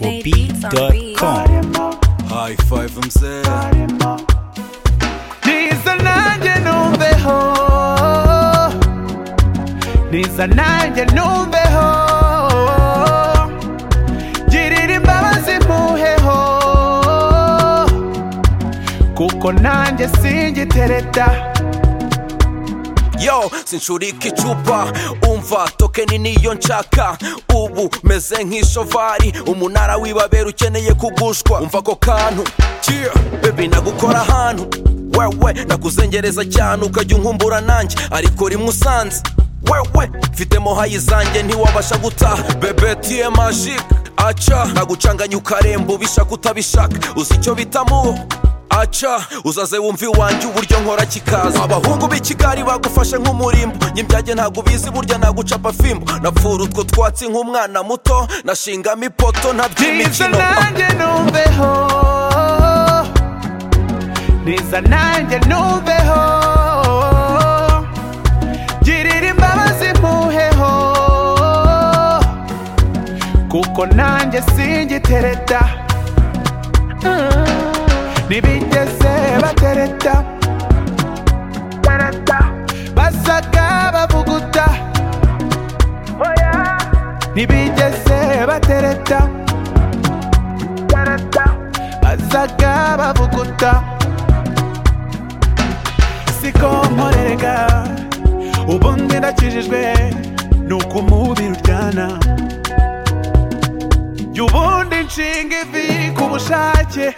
diegob.com High five mzee niza nanjye numveho niza nanjye numveho girira imbabazi mpuheho kuko nanjye singitereta yo sinshurika icupa umva tokeni niyo nshaka ubu meze nk'ishovari umunara w'ibabera ukeneye kugushwa umva ako kantu yeah. bebi nagukora ahantu wewe nakuzengereza cyane ukajya unkumbura nanjye ariko rimwe usanze wewe mfite mohayi zanjye ntiwabasha gutaha bebe tiye magic aca nagucanganya ukaremba ubishaka utabishaka uzi icyo bitamu aca uzaze wumva iwanjye uburyo nkora kikaza abahungu b'i kigali bagufashe nk'umurimbo nyibyage ntabwo ubizi burya nagucapa fimbo napfura utwo twatsi nk'umwana muto nashingamo ipoto niza ntaby'imikino nanjye numveho niza nanjye numveho girira imbabazi mpuheho kuko nanjye singitereta ntibigeze batereta basaga bavuguta ntibigeze batereta bazaga bavuguta siko nkorerega ubundi ndakijijwe nuko umubiri uryana jya ubundi nshinga ivi ku bushake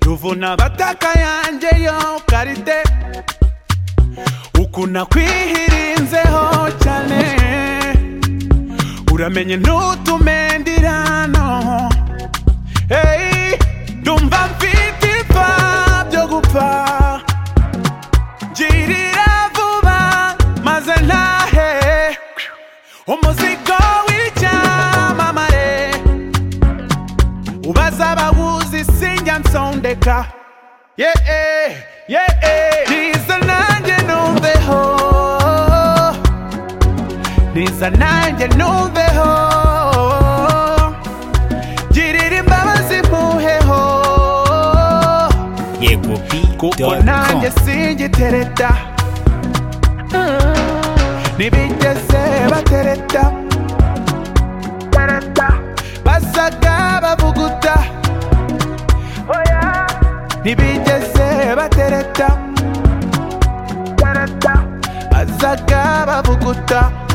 ruvuna abataka yanjye yo karite ukuna kwihirinzeho cyane uramenye ntutumendirano hey, ndumva mfite ipfa byo gupfa girira vuba maze ntahe umuzigo w'icyamamare ubaza abawuzi sinjya nsondeka yeee yeee niza nanjye numveho niza nanjye numveho girira imbabazi mpuheho kuko nanjye diegob.com singitereta ntibigeze batereta basaga bavuguta ntibigeze batereta basaga bavuguta